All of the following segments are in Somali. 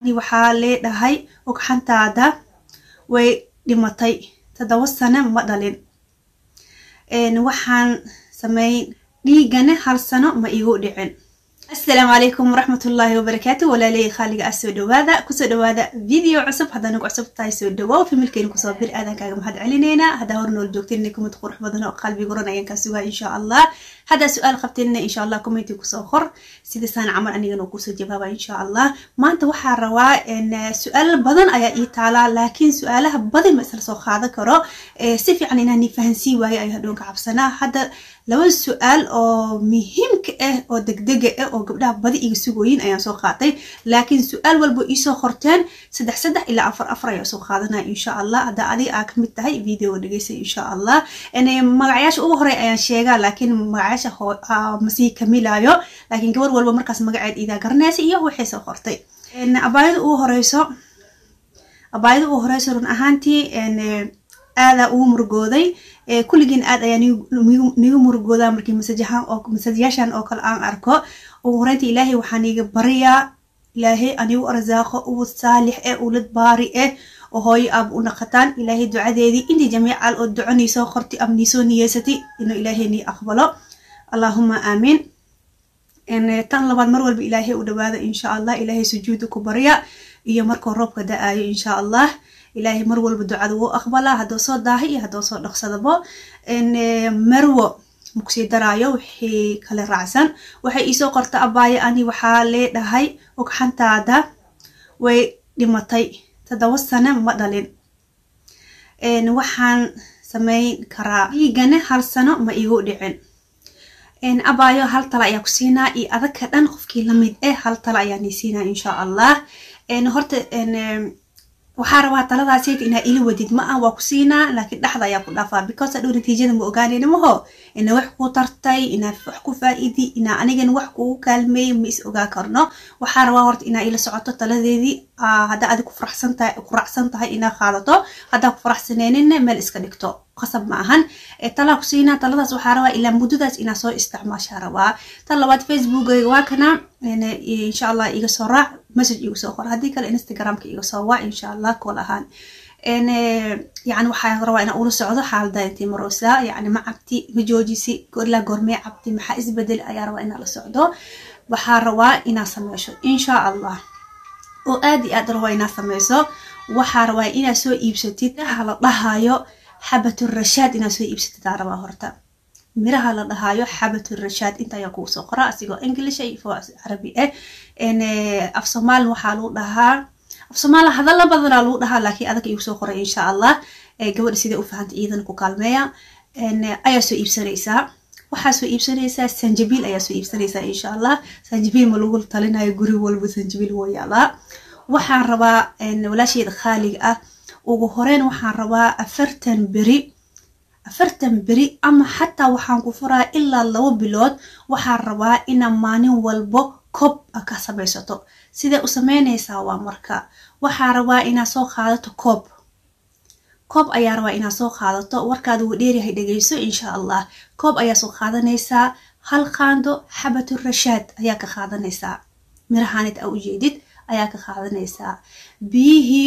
waxaa leedhahay ogxantaada way dhimatay toddoba sano ma dhalin waxaan sameyn dhiigana hal sano ma igu dhicin asalaamu calaykum waraxmatullaahi wabarakaatu walaaley khaaliga ah soo dhawaada kusoo dhawaada video cusub haddana ku cusub tahay soo dhawow familkeena kusoo bir aadan kaaga mahad celineynaa haddaa hor nool joogteen kumid qurux badan oo qalbi guran ayaan kaa sugaa insha allah haddaa su-aal qabteenna insha allah commenti kusoo qor sidasaan camal anigana kusoo jawaaba insha allah maanta waxaa rabaa su-aal badan ayaa ii taalaa laakiin su-aalaha badan ma isla soo qaadan karo si fiican inaan fahansii waayo ayaa hadhoonka cabsanaa hadda laba su-aal oo muhiimka ah oo degdega ah oo gabdhaha badi iga sugooyin ayaan soo qaatay laakiin su-aal walba iisoo qorteen saddex saddex ilaa afar afar ayaa soo qaadanaya insha allah hadda adi aa kamid tahay videoga dhegeysa insha allah magacayaasha ugu horey ayaan sheegaa laakiin magacayaasha masii kamilayo laakiin gabar walba markaas magaceed idaa garanaysa iyo waxay soo qortay abaayada ugu horeyso abaayada ugu horeyso run ahaantii aadaa ugu murugooday kulligiin aad ayaa nigu murugoodaa markii masajayaashan oo kale aan arko ugu horeynta ilaahay waxaan iga baryaa ilaahay anigu arsaaqo ugu saalix eh ulad baari eh oo hooyo aaba u naqataan ilaahay ducadeedii intii jamiical oo duconiisoo qorti ama niisoo niyeysatay inuu ilaahay nii aqbalo allaahuma aamiin tan labaad mar walba ilaahay u dhawaada insha allah ilaahay sujuuda ku barya iyo markuu roobka da-aayo insha allah ilaahay mar walba ducada wuu aqbalaa haddoo soo daahay iyo haddoo soo dhaqsadabo marwo makusii daraayo wixii kale raacsan waxay iisoo qorta abaayo ani waxaa leedhahay ogxantaada way dhimatay toddoba sano ma dhalin waxaan sameyn karaa dhiigana hal sano ma igu dhicin abaayo hal tala ayaa ku siinaa iyo adagka dhan qofkii lamid eh hal tala ayaa nii siinaa insha allah horta waxaa rabaa taladaaseyta inaa ila wadid ma ah waa ku siinaa laakiin dhexda ayaa ku dhaafaa because adhow natiijada ma ogaanayna maho ina wax kuu tartay inaa wax ku faa-idi inaa anigana wax kugu kaalmeeyay ma is ogaa karno waxaa rabaa horta inaa ila socoto taladeedii haddaa adi ku faraxsantahay ku raacsan tahay inaa qaadato haddaa ku faraxsaneenina meel iska dhigto qasab ma ahan talaa ku siinaa taladaas waxaa rabaa ilaa muddadaas inaa soo isticmaashaa rabaa tan labaad facebookayga waa kana insha allah iga soo raac message iga soo qor haddii kale instagramka iga soo waac insha allah kool ahaan yani waxaa rabaa inaa ula socdo xaalada intii maroosaa yani ma cabti ma joojisi ilaa goormee cabti maxaa isbedel ayaa rabaa inaa la socdo waxaa rabaa inaa sameysho insha allah oo aad iyo aad rabaa inaa sameyso waxaa rabaa inaa soo iibsatid hala dhahayo xabaturashaad inaa soo iibsatid aa rabaa horta miraha la dhahaayo xabaturashaad inta ayaa kugu soo qora asigoo english ifo carabi ah af somaalin waxaa lagu dhahaa af somaali hadalla badanaa lagu dhahaa laakiin adag igu soo qoray insha allah gabadha sidee u fahantay iyadana ku kaalmeeya ayaa soo iibsanaysaa waxaa soo iibsanaysaa sanjabiil ayaa soo iibsanaysaa insha allah sanjabiil ma lagu talinayo guri walba sanjabiil woo yaalaa waxaan rabaa walaasheeda khaaliga ah ugu horeyn waxaan rabaa afartan beri afartan beri ama xataa waxaan ku furaa ilaa labo bilood waxaan rabaa inaa maalin walbo koob a ka samaysato sidee u sameynaysaa waa marka waxaa rabaa inaa soo qaadato koob koob ayaa rabaa inaa soo qaadato warkaada wuu dheeryahay dhegeyso insha allah koob ayaa soo qaadanaysaa hal qaando xabatu rashaad ayaa ka qaadanaysaa mirahanid a ujeedid ayaa ka qaadanaysaa biyihii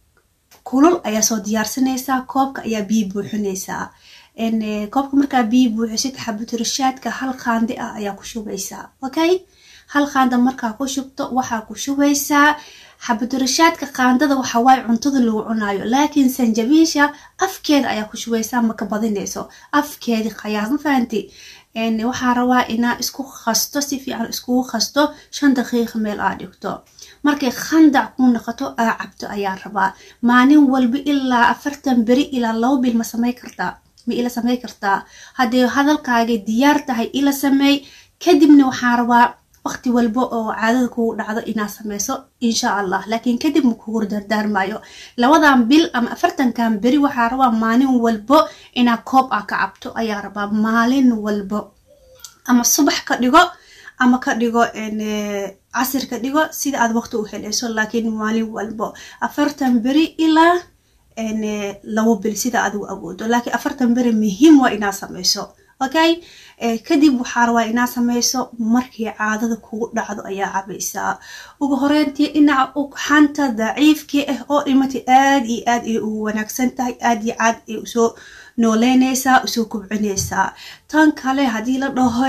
kulul ayaa soo diyaarsanaysaa koobka ayaa biyi buuxinaysaa koobka markaa biyi buuxisid xabaturashaadka hal qaandi ah ayaa ku shubaysaa okay hal qaanda markaa ku shubto waxaa ku shubaysaa xabaturashaadka qaandada waxawaaye cuntada lagu cunaayo laakiin sanjabiisha afkeeda ayaa ku shubaysaa maka badinayso afkeedi qayaas ma fahanti waxaa rabaa inaa isku qasto si fiican iskugu qasto shan daqiiqa meel aa dhigto markay khandac ku noqoto aa cabto ayaa rabaa maalin walba ilaa afartan beri ilaa labo bil ma samey kartaa ma ila samey kartaa haddee hadalkaagay diyaar tahay ila sameey kadibna waxaa rabaa waqti walba oo caadada kugu dhacdo inaa sameyso insha allah laakiin kadib ma kugu dardaarmayo labadan bil ama afartankan beri waxaa rabaa maalin walbo inaa koob ah ka cabto ayaa rabaa maalin walbo ama subax ka dhigo ama ka dhigo casir ka dhigo sida aad waqti u helayso laakiin maalin walbo afartan beri ilaa labo bil sida adigu awoodo laakiin afartan beri muhiim waa inaa sameyso okay kadib waxaa rabaa inaad sameyso markii caadada kugu dhacdo ayaa cabaysaa ugu horeyntii dhinaca ugxanta daciifkii ah oo dhimatay aad iyo aad ay ugu wanaagsan tahay aad iyo aad ay usoo nooleyneysaa usoo kubcineysaa tan kale haddii la dhaho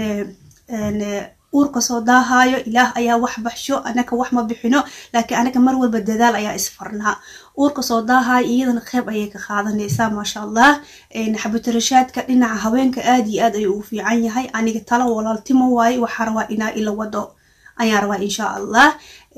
uurka soo daahayo ilaah ayaa wax baxsho anaka wax ma bixino laakiin anaga mar walba dadaal ayaa isfarnaa uurka soo daahayo iyadana qeyb ayay ka qaadanaysaa maasha allah xabatarashaadka dhinaca haweenka aad iyo aad ayuu ugu fiican yahay aniga talo walaaltimo waaye waxaa rabaa inaa ila wado ayaan rabaa insha allah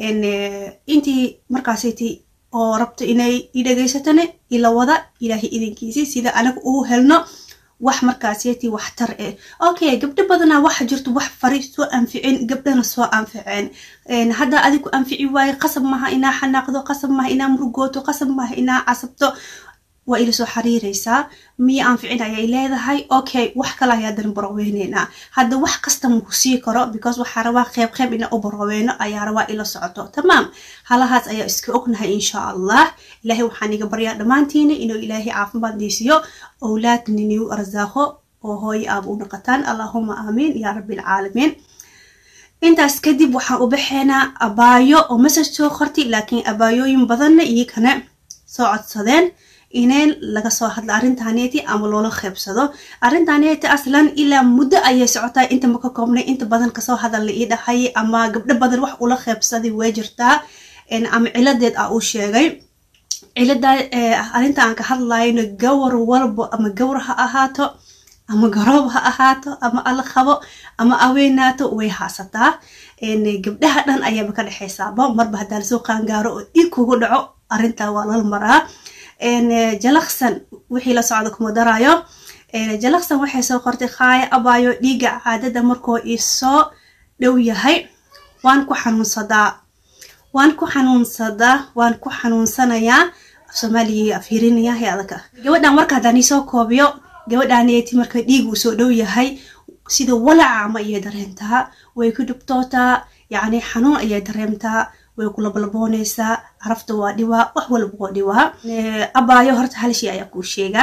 intii markaasaytii oo rabto inay i dhegeysatane ila wada ilaahay idinkiisi sida anaga uu helno wax markaasiyati waxtar eh okay gabdho badanaa waxa jirto wax fari soo anficin gabdhana soo anficeen hadda adigu anfici waaye qasab maha inaa xanaaqdo qasab maha inaa murugooto qasab maha inaa casabto waa ila soo xariireysaa miya anficin ayay leedahay okay wax kale ayaa dan baroweyneynaa hadda wax kasta maku sii karo because waxaa rabaa qeyb qeyb ina u baroweyno ayaa rabaa ila socoto tamaam halahaas ayaa iska ognahay insha allah ilaahay waxaan iga baryaa dhammaantiina inuu ilaahay caafimaad diisiyo owlaad niniu arsaaqo oo hooyo aaba u naqataan allahuma aamiin yaa rabbi alcaalamiin intaas kadib waxaan u baxeynaa abaayo oo message soo qortay laakiin abaayooyin badanna iyakana soo codsadeen ineen laga soo hadla arrintaneeti ama loola qeybsado arrintaneeti aslan ilaa muddo ayay socotaa inta ma ka koobnay inta badan kasoo hadal la ii dhahay ama gabdho badan wax ula qeybsaday way jirtaa ama ciladeed ah uu sheegay cilada arrinta aan ka hadlayno gawar walbo ama gawar ha ahaato ama garoob ha ahaato ama ala qabo ama aweenaato way haasataa gabdhaha dhan ayaaba ka dhexeysaaba marba haddaa lasoo qaangaaro oo dhiig kugu dhaco arrintaa waa lala maraa jalaksan wixii la socda kuma daraayo jalaksan waxay soo qortay khaaya abaayo dhiiga caadada markoo isoo dhow yahay waan ku xanuunsadaa waan ku xanuunsadaa waan ku xanuunsanayaa af soomaaliya afhirinaya he adaka gabadhan marka haddaan iisoo koobiyo gabadhaneeti marka dhiiga uu soo dhow yahay sida walaca ama ayay dareentaa way ku dhubtootaa yacni xanuun ayay dareemtaa way ku labalabooneysaa carafta waa dhiwaa wax walba waa dhiwaa abaayo horta hal shay ayaa kuu sheegaa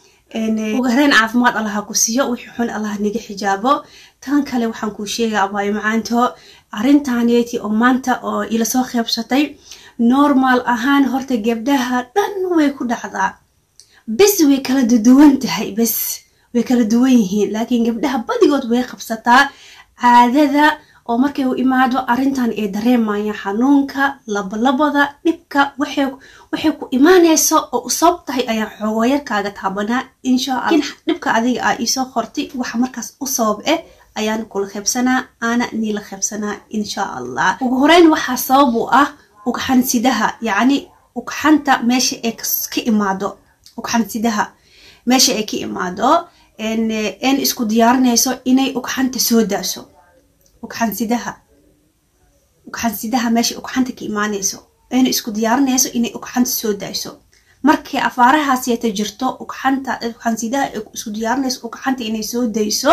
ugu horeen caafimaad allaha ku siiyo wixii xun allah naga xijaabo tan kale waxaan kuu sheegaa abaayo macaanto arrintaneeti oo maanta oo ila soo qeybsatay normal ahaan horta gabdhaha dhan way ku dhacdaa bes way kala duwan tahay bes way kala duwan yihiin laakiin gabdhaha badigood way qabsataa caadada oo markay u imaado arrintan ay dareemayaan xanuunka labalabada dhibka waxay ku imaaneyso oo u sabab tahay ayaan xoogoyarkaaga taabanaa insha alla lakiin dhibka adiga ah iisoo qortay waxa markaas u sabab eh ayaan kula qeybsanaa aana niila qeybsanaa insha allah ugu horeyn waxaa sabab u ah ugxansidaha yacni ugxanta meesha ay ka imaado ugxansidaha meesha ay ka imaado n isku diyaarinayso inay ugxanta soo daaso ugxansidaha ugxansidaha meesha ugxanta ka imaanayso ayna isku diyaarinayso inay ugxanta soo dayso markii afaarahaasiyata jirto ugxanta ugxansidaha isku diyaarinayso ugxanta inay soo dayso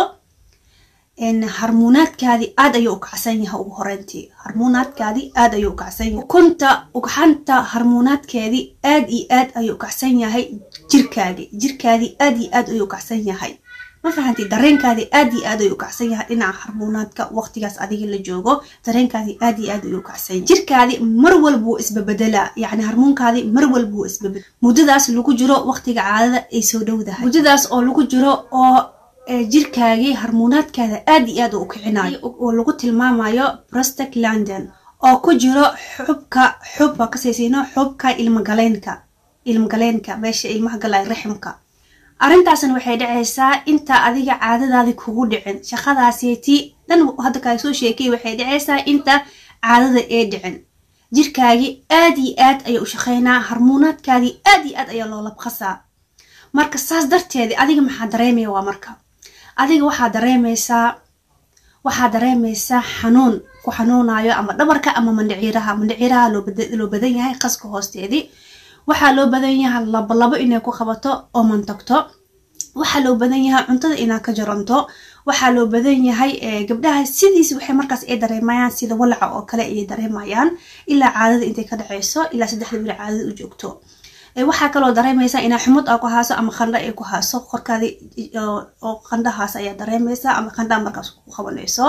harmuunaadkaadii aad ayuu u kacsan yahay ugu horeyntii harmuunaadkaadii aad ayuu u kacsan yahay ukunta ugxanta harmuunaadkeedii aad iyo aad ayuu u kacsan yahay jirkaagi jirkaadii aad iyo aad ayuu u kacsan yahay ma fahanti dareenkaadii aad iyo aad ayuu u kacsan yahay dhinaca harmuunaadka waqtigaas adiga la joogo dareenkaadii aad iyo aad ayuu u kacsan yahay jirkaadii mar walba wuu isbabedelaa yacni harmuunkaadii mar walba wuu isbabedel muddadaas lagu jiro waqtiga caadada ay soo dhowdahay muddadaas oo lagu jiro oo jirkaagii harmuunaadkaada aad iyo aad u kicinayo oo lagu tilmaamayo prostek london oo ku jiro xubka xub waa kasaysiino xubka ilmagaleenka ilmagaleenka meesha ilmaha galay raximka arrintaasna waxay dhacaysaa inta adiga caadadaadi kugu dhicin shaqadaaseti dhan hadda kaa soo sheekay waxay dhacaysaa inta caadada ee dhicin jirkaagii aad iyo aad ayaa u shaqeynaa harmuunaadkaadii aad iyo aad ayaa loo labqasaa marka saas darteedi adiga maxaa dareemaya waa marka adiga waxaa dareemaysaa waxaa dareemaysaa xanuun ku xanuunayo ama dhabarka ama mandhiciiraha mandhiciiraha loo badan yahay qaska hoosteedii waxaa loo badan yahay labolabo inay ku qabato oo mantagto waxaa loo badan yahay cuntada inaa ka jaranto waxaa loo badan yahay gabdhaha sidiis waxay markaas ay dareemayaan sida walaca oo kale ayay dareemayaan ilaa caadada intay ka dhaceyso ilaa saddexda bili caadada u joogto waxaa kaloo dareemaysaa inaa xumud aa ku haaso ama qandho ay ku haaso korkaadi oo qandhahaas ayaa dareemaysaa ama qandhaa markaas ku qabanayso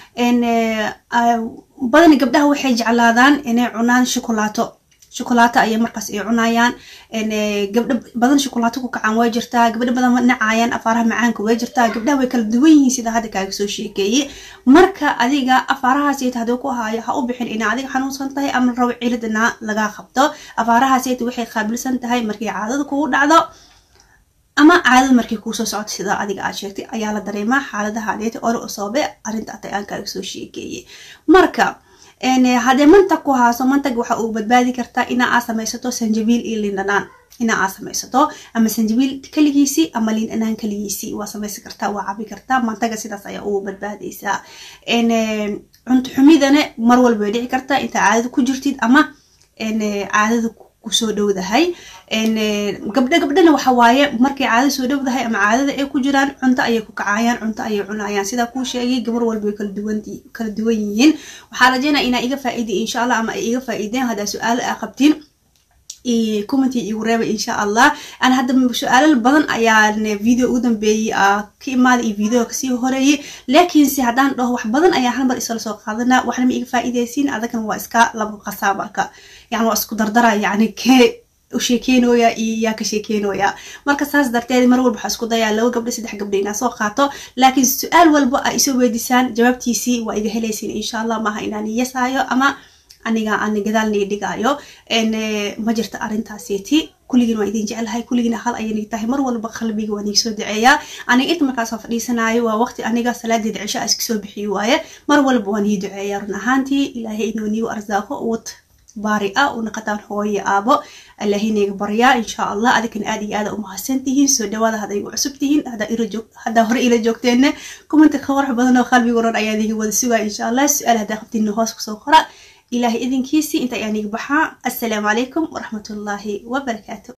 badani gabdhaha waxay jeclaadaan inay cunaan shukulaato shukulaato ayay markaas ay cunayaan gabdho badan shukulaato ku kacaan way jirtaa gabdho badan nacayaan afaaraha macaanka way jirtaa gabdhaha way kala duwan yihiin sida hadda kaaga soo sheekeeyey marka adiga afaarahaasayta haddii ku haayo ha u bixin ina adiga xanuunsan tahay ama rabo cilidna lagaa qabto afaarahaasayta waxay qaabilsan tahay markii caadada kugu dhacdo ama caadada markii kuusoo socto sida adiga aad sheegtay ayaa la dareemaa xaaladaha adeeta ore usoobe arrinta atay aan kaaga soo sheekeeyey marka haddee mantag ku haaso mantag waxa uu badbaadi kartaa inaa aa samaysato sanjabiil iyo liindhanaan inaa aa samaysato ama sanjabiil kaligiisii ama liindhanaan kaligiisii waa samaysan kartaa waa cabi kartaa mantaga sidaas ayaa ugu badbaadaysaa cunto xumidana mar walba way dhici kartaa intaa caadada ku jirtid ama caadada kusoo dhowdahay gabdho gabdhana waxa waaye markay caadada soo dhowdahay ama caadada ay ku jiraan cunto ayay ku kacayaan cunto ayay cunayaan sidaa kuu sheegay gabar walba way kala duwan kala duwan yihiin waxaa rajeynaya inaa iga faa'iiday insha allah ama ay iga faa'iideen haddaa su-aalo aa qabtiin commenty igu reeba insha allah an hadda su-aalal badan ayaan video ugu dambeeyey ka imaada iyo video kasii horeeyey laakiinse haddaan dhaho wax badan ayaa hal mar isla soo qaadana waxna ma iga faa'iidaysiin adagan waa iska laba qasaa marka yani waa isku dardara yani kee u sheekeynoya iyo yaa ka sheekeynoya marka saas darteed mar walba waxaa isku dayaa laba gabdho saddex gabdho inaa soo qaato laakiin su-aal walba aa isoo weydisaan jawaabtiisii waa iga helaysiin insha allah maaha inaan iyasaayo ama aniga ani gadaal nii dhigaayo ma jirta arrintaasiti kulligiin waa idin jeclahay kulligiina hal ayay tahay mar walba qalbiga waa niigsoo duceeyaa aniga inta markaasoo fadhiisanaayo waa waqti aniga salaadeeda cisho iska soo bixiyo waaye mar walba waa nii duceeyaa run ahaantii ilaahay inuu niigu arsaaqo wad baari ah una qataan hooyo aabo allahinayga baryaa insha allah adikan aad iyo aada umahadsan tihiin soo dhawaada hadday igu cusub tihiin haddaa hore ila joogteenne kumanti ka qurux badan oo qalbiga oran ayaa idiga wada sugaa insha allah su-aal haddaa qabtiina hoos kusoo qora ilaahay idinkiisii inta ayaan iga baxaa assalaamu calaykum waraxmatullaahi wabarakaatu